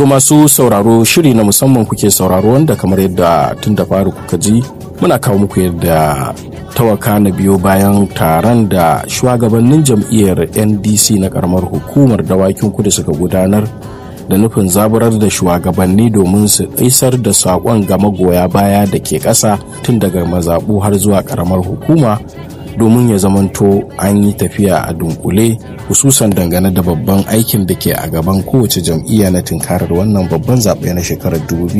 To masu sauraro shiri na musamman kuke sauraro wanda kamar yadda tun da fari kuka ji muna kawo muku yadda tawaka na biyo bayan taron da shugabannin jam'iyyar ndc na karamar hukumar dawakin kudu suka gudanar da nufin zaburar da shugabanni domin su isar da saƙon ga magoya baya da ke ƙasa tun daga mazaɓu har zuwa karamar hukuma domin ya zamanto an yi tafiya a dunkule hususan dangane da babban aikin da ke a gaban kowace jam'iyya na tunkarar wannan babban zaɓe na shekarar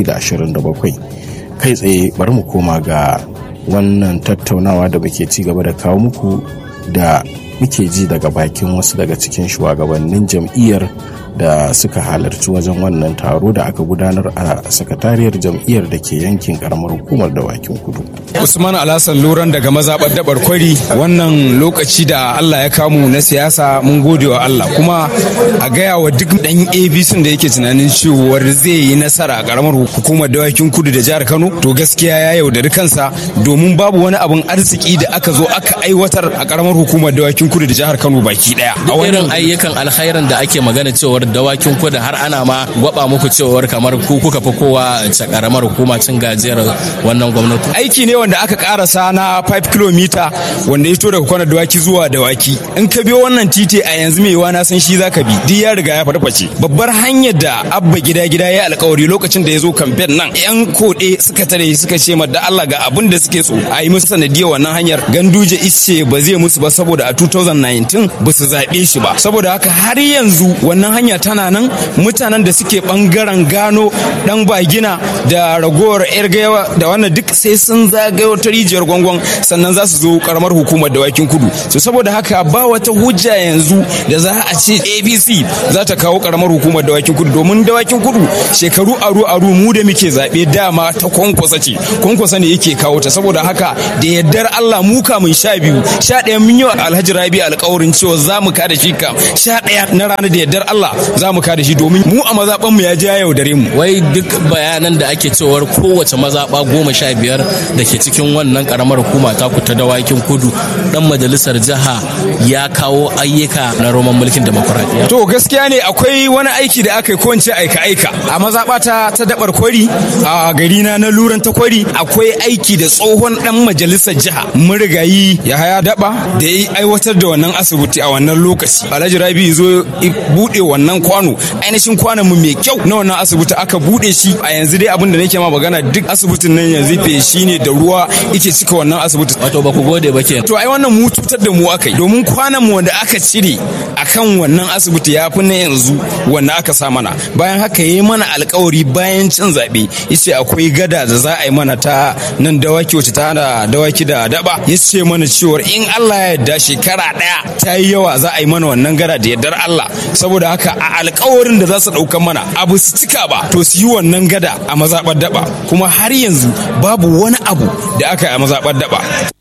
2027 kai tsaye bari mu koma ga wannan tattaunawa da muke ci gaba da kawo muku da muke ji daga bakin wasu daga cikin shugabannin jam'iyyar da suka halarci wajen wannan taro da aka gudanar a sakatariyar jam'iyyar da ke yankin karamar hukumar dawakin kudu. Usman Alhassan Luran daga mazaɓar dabar kwari wannan lokaci da Allah ya kamu na siyasa mun gode wa Allah kuma a gaya wa duk ɗan ABC da yake tunanin cewar zai yi nasara a karamar hukumar dawakin kudu da jihar Kano to gaskiya ya yaudari kansa domin babu wani abun arziki da aka zo aka aiwatar a karamar hukumar dawakin kudu da jihar Kano baki daya. A irin ayyukan alkhairan da ake magana cewar dawakin kudu har ana ma gwaba muku cewar kamar ku kuka fi kowa ta karamar hukuma cin gajiyar wannan gwamnati. Aiki ne wanda aka karasa na 5 km wanda ya fito daga kwanar dawaki zuwa dawaki. In ka biyo wannan titi a yanzu mai na san shi zaka bi. Duk ya riga ya farface. Babbar hanyar da abba gida gida ya alkawari lokacin da ya zo kamfen nan yan koɗe suka tare suka ce ma da Allah ga abin da suke so a yi musu sanadiyar wannan hanyar ganduje isce ba zai musu ba saboda a 2019 ba su zaɓe shi ba. Saboda haka har yanzu wannan hanya tana nan mutanen da suke bangaren gano dan bagina da ragowar yar gayawa da wannan duk sai sun zagayo ta rijiyar gwangwan sannan za su zo karamar hukumar dawakin kudu so saboda haka ba wata hujja yanzu da za a ce abc za ta kawo karamar hukumar dawakin kudu domin dawakin kudu shekaru aru aru mu da muke zaɓe dama ta kwankwasa ce kwankwasa ne yake kawo ta saboda haka da yardar allah mu kamun sha biyu sha ɗaya mun yi wa alhaji rabi alkawarin cewa za mu kada shi kam sha ɗaya na ranar da yardar allah za mu kada shi domin mu a mazaɓan mu ya ja yaudare mu. Wai duk bayanan da ake cewar kowace mazaɓa goma sha biyar da ke cikin wannan karamar hukuma ta ta dawakin kudu dan majalisar jiha ya kawo ayyuka na roman mulkin demokuraɗiyya. To gaskiya ne akwai wani aiki da aka yi ko aika aika a mazaɓa ta ta dabar kwari a gari na na luran ta kwari akwai aiki da tsohon dan majalisar jiha murigayi ya haya daba da ya aiwatar da wannan asibiti a wannan lokaci alhaji rabi zo buɗe wannan kwano ainihin kwanan mu mai kyau na wannan asibiti aka bude shi a yanzu dai abin da nake ma magana duk asibitin nan yanzu feshi ne da ruwa yake cika wannan asibiti wato ba ku gode ba ke to ai wannan mu cutar da mu aka yi domin kwanan mu wanda aka cire akan wannan asibiti ya fi na yanzu wanda aka sa mana bayan haka yi mana alkawari bayan cin zaɓe yace akwai gada da za a yi mana ta nan dawaki wacce ta da dawaki da daba yace mana cewa in Allah ya yarda shekara ɗaya ta yi yawa za a yi mana wannan gada da yardar Allah saboda haka a alkawarin da za su ɗaukan mana abu su cika ba to su yi wannan gada a mazaɓar daba kuma har yanzu babu wani abu da aka yi a mazaɓar daba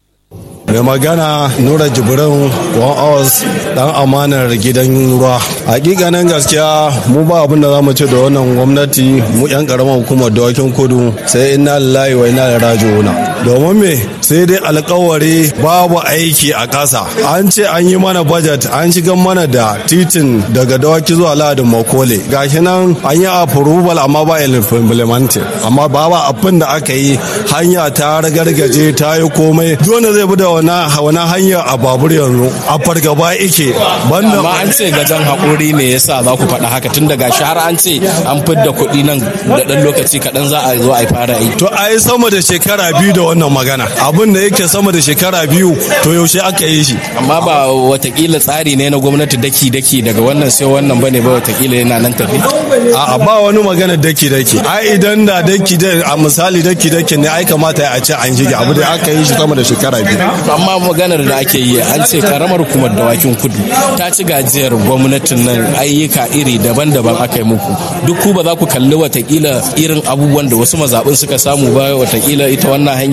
mai magana nura jibrin one hours dan amanar gidan ruwa hakikanin gaskiya mu ba abin da za mu ce da wannan gwamnati mu yan karamar hukumar dawakin kudu sai inna lillahi wa inna ilaihi raji'un domin me sai dai alkawari babu aiki a ƙasa an ce an yi mana budget an shiga mana da titin daga dawaki zuwa ladin makole gashi nan an yi approval amma ba implemented amma babu abin da aka yi hanya ta ragargaje ta yi komai dole zai bi da wani hanya a babur yanzu a fargaba ike banda amma an ce gajan haƙuri ne yasa za ku faɗa haka tun daga shi har an ce an fidda kuɗi nan da ɗan lokaci kaɗan za a zo a fara yi to ai sama da shekara biyu da wannan magana abin da yake sama da shekara biyu to yaushe aka yi shi amma ba watakila tsari ne na gwamnati daki daki daga wannan sai wannan bane ba watakila yana nan tafi a ba wani magana daki daki ai idan da daki a misali daki daki ne ai kamata a ce an shige abu da aka yi shi sama da shekara biyu amma maganar da ake yi an ce karamar hukumar dawakin kudu ta ci gajiyar gwamnatin nan ayyuka iri daban-daban aka yi muku duk ku ba za ku kalli watakila irin abubuwan da wasu mazaɓin suka samu ba watakila ita wannan hanyar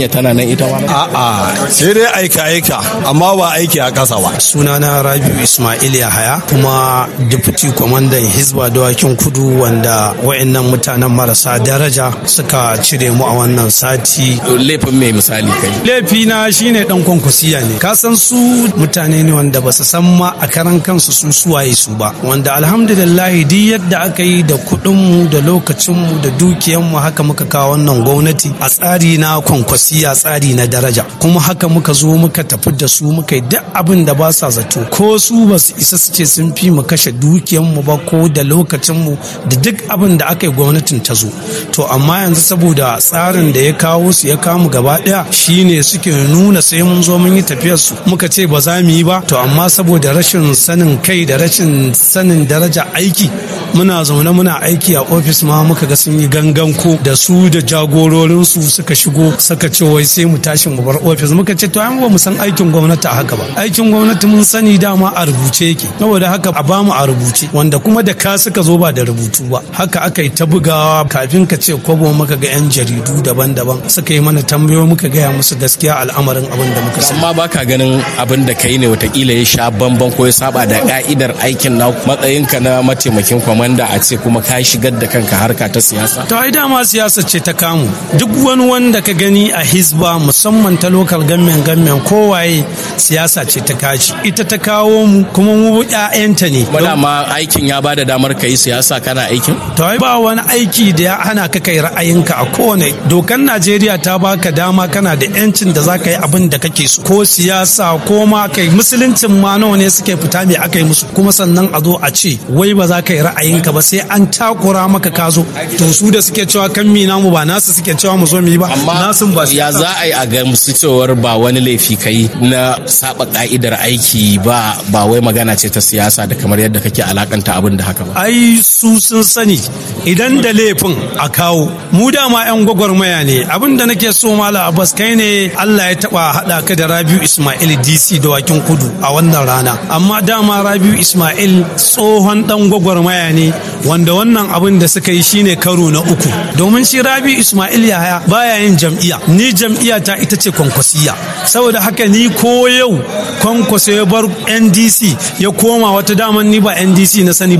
hanya tana nan ita ma a'a sai dai aika aika amma ba aiki a ƙasa ba sunana rabiu ismail yahaya kuma deputy kwamandan hizba dawakin kudu wanda wayannan mutanen marasa daraja suka cire mu a wannan sati laifin mai misali kai laifina shine dan kwankwasiya ne ka san su mutane ne wanda ba su san ma a karan kansu su suwaye su ba wanda alhamdulillah duk yadda aka yi da kuɗinmu da lokacinmu da dukiyanmu haka muka kawo wannan gwamnati a tsari na kwankwasiya tsari na daraja kuma haka muka zo muka tafi da su muka yi duk abin da ba sa zato ko su ba su isa su ce sun fi mu kashe dukiyanmu ba ko da lokacinmu da duk abin da aka yi gwamnatin ta zo to amma yanzu saboda tsarin da ya kawo su ya kamu gaba daya shine suke nuna sai mun zo mun yi tafiyar su muka ce ba za mu yi ba to amma saboda rashin sanin kai da rashin sanin daraja aiki muna zaune muna aiki a ofis ma muka ga sun yi gangan ko da su da jagororin su suka shigo suka ce wai sai mu tashi mu bar ofis muka ce to an ba mu san aikin gwamnati a haka ba aikin gwamnati mun sani dama a rubuce yake saboda haka a bamu a rubuce wanda kuma da ka suka zo ba da rubutu ba haka aka yi ta bugawa kafin ka ce kwabo muka ga yan jaridu daban-daban suka yi mana tambayoyi muka gaya musu gaskiya al'amarin abin da muka sani amma baka ganin abin da kai ne watakila ya sha bamban ko ya saba da ka'idar aikin na matsayinka na mataimakin kwamanda a ce kuma ka shigar da kanka harka ta siyasa to ai dama siyasa ce ta kamu duk wani wanda ka gani a hisba musamman ta local government government kowaye siyasa ce ta kashi ita ta kawo mu kuma mu ƴaƴanta ne Wala ma aikin ya bada damar ka yi siyasa kana aikin to ai ba wani aiki da ya hana ka kai ra'ayinka a kowane dokan Najeriya ta baka dama kana da yancin da zaka yi abin da kake so ko siyasa ko ma kai musuluncin ma nawa ne suke fita me aka yi musu kuma sannan a zo a ce wai ba za ka yi ra'ayinka ba sai an takura maka ka zo to su da suke cewa kan mi namu ba nasu suke cewa mu zo mu yi ba amma nasun ba ya za a yi a gamsu cewar ba wani laifi kai na saba ka'idar aiki ba ba wai magana ce ta siyasa da kamar yadda kake alakanta abin da haka ba ai su sun sani idan da laifin a kawo mu dama yan gwagwarmaya ne abin da nake so mala abbas kai ne allah ya taba hada ka da rabiu ismail dc da wakin kudu a wannan rana amma dama rabiu ismail tsohon dan gwagwarmaya ne wanda wannan abin da suka yi shine karo na uku domin shi rabiu ismail yahaya baya yin jam'iyya ni jam'iyya ta ita ce kwankwasiya saboda haka ni ko yau kwankwaso ya bar ndc ya koma wata daman ni ba ndc na sani